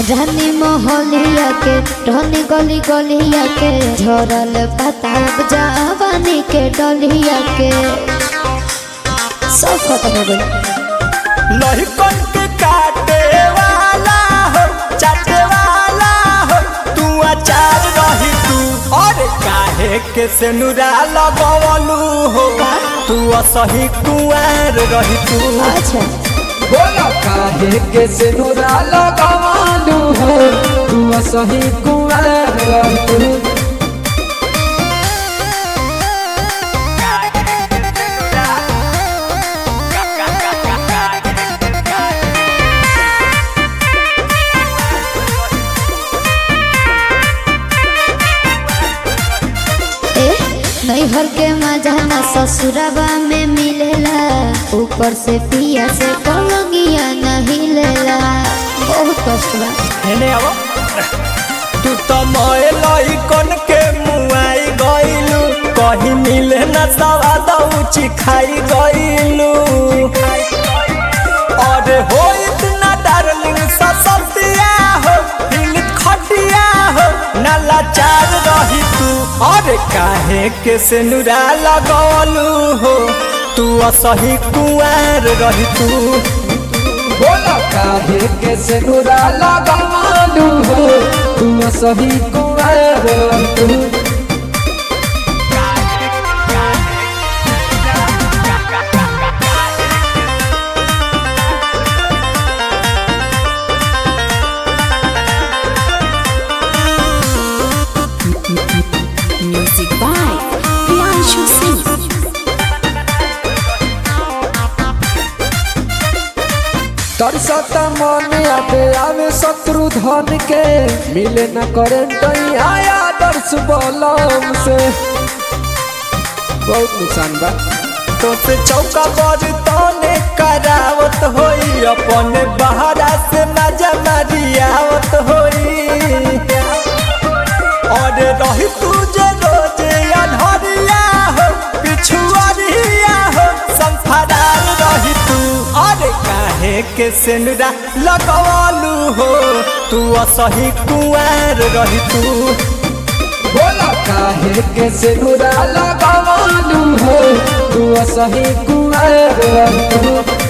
रानी मोहलिया के रहनी गली गलिया के झरल पताब जवानी के डलिया के सब खत्म हो गई लहिकन के काटे वाला हो चाटे वाला हो तू अचार रही तू और काहे के सेनुरा लगवलू हो तू असही कुआर रही तू अच्छा बोला काहे के सिनुरा लगावालू हो तू सही कुआर रहतू ए नैहर के मजा ना ससुरबा में मिलेला ऊपर से पिया से पलंगिया नहीं लेला बहुत कष्ट बा हेने अब तू तो मोए लहिकन के मुआई गइलू कहीं मिले न सवाद ऊँची खाई गइलू अरे हो इतना डार्लिंग ससतिया हो दिल खटिया हो नाला चार रही तू अरे काहे के सेनुरा लगवलू हो तू असही कुआर रही तू बोला काहे के सिनुरा लगावालू हो तू सही कुआर रहतू Music by Priyanshu Singh. तरसता मन आते आवे शत्रु धन के मिले न करंट आया दर्श बलम से बहुत नुकसान बा तो से चौका पर तने करावत होई अपने बहरा से मजा मारियावत होई और रही तू जे रोजे अनहरिया हो पिछुआरिया हो संफरार रही तू और काहे के सेनुरा लगवालू हो तू असही कुआर रही तू बोला काहे के सिनुरा लगावालू हो तू सही कुआर रहतू